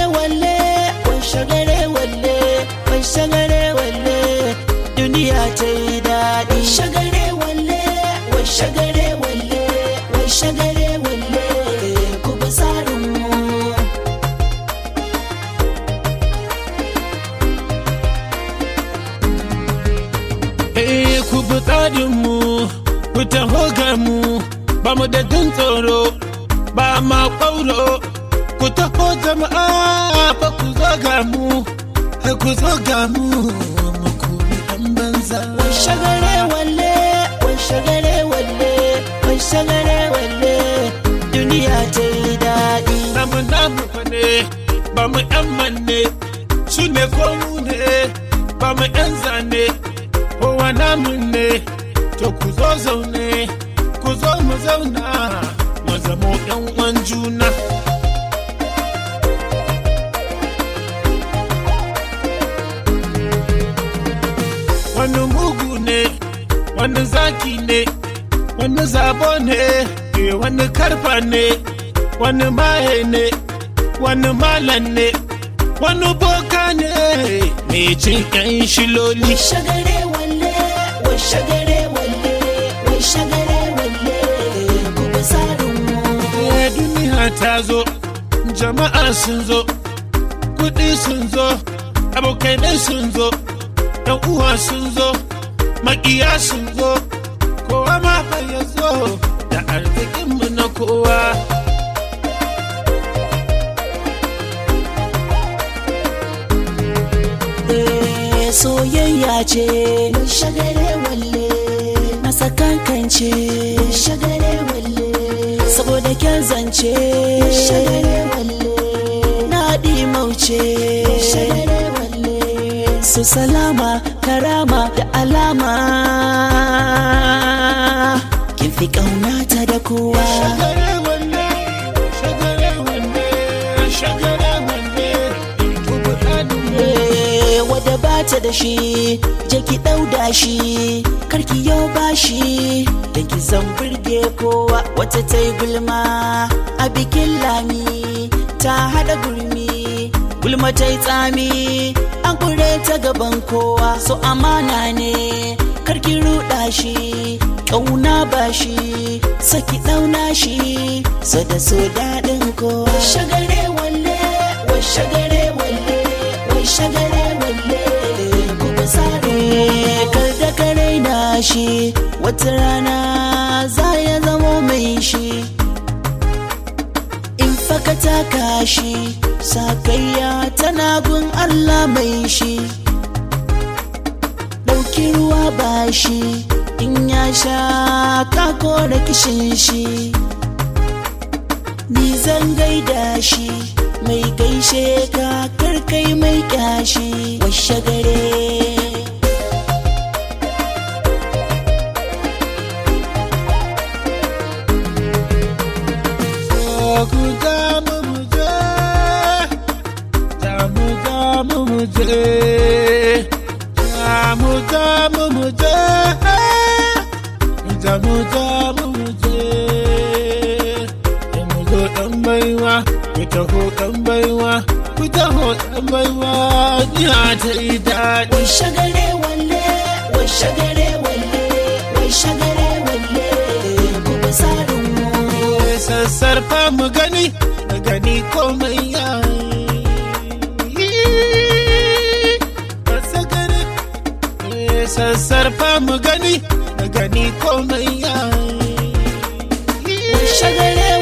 walle wai shagare walle wai shagare walle duniya ta yi daɗi shagare walle wai shagare walle wai shagare walle ku bi tsarin mu Eh ku bi tsarinmu, ku taho ga mu, ba mu da jin tsoro, ba ma ƙwauro. Ku taho jama'a fa ku zo ga mu, ku zo ga mu, mu kuri ɗan banza. wai shagare walle wai shagare walle wai shagare walle duniya ta yi daɗi Namu namu fa ne, ba mu ‘yan manne, su ne ko mu ne, ba mu ‘yan zane, kowa namu ne, to ku zo zaune, ku zo mu zauna, mu zamo ‘yan uwan juna. Wani mugu ne, wani zaki ne, wani zabo ne, eh, wani karfa ne, wani maye ne, wani malam ne, wani boka ne, mai cin ‘yan shiloli. wai shagare walle wai shagare walle wai shagare walle ku bi tsarin mu Eh, duniya ta zo jama'a sun zo kuɗi sun zo abokanai sun zo ɗan uwa sun zo maƙiya sun zo kowa ma fa ya zo da arzikinmu na kowa Eh, soyayya ce wai shagare walle na sakankance wai shagare walle saboda kyan zance wai shagare walle na mauce wai shagare walle su salama karama da alama kin fi ƙaunata da kowa shagare wanne shagare wanne shagare wanne tubu ɗaninmu Eh, wadda ba ta da shi je ki ɗauda shi karki yau ba shi da ki san burge kowa wata ta yi gulma a bikin lami ta haɗa gurmi gulma ta yi tsami an kure ta gaban kowa so amana ne karki ruɗa shi ƙauna ba shi saki ɗauna shi so da so daɗin kowa shagare walle wai shagare walle wai shagare walle ku bi tsari kar da ka raina shi wata rana za ya zamo mai shi in faka taka shi sakayya tana gun Allah mai shi ɗauki ruwa ba shi in ya sha kako da kishin shi ni zan gaida shi mai gaishe ka karkai mai kyashi washe gare ku damu mu je damu damu mu je damu damu mu je damu damu mu je mu zo dan baiwa ku taho dan baiwa ku taho dan baiwa ya ta yi daɗi wai shagare walle wai shagare walle wai shagare walle ku bi tsarin mu sassarfa mu gani mu gani komai ya sassarfa mu gani mu gani komai ya wai shagare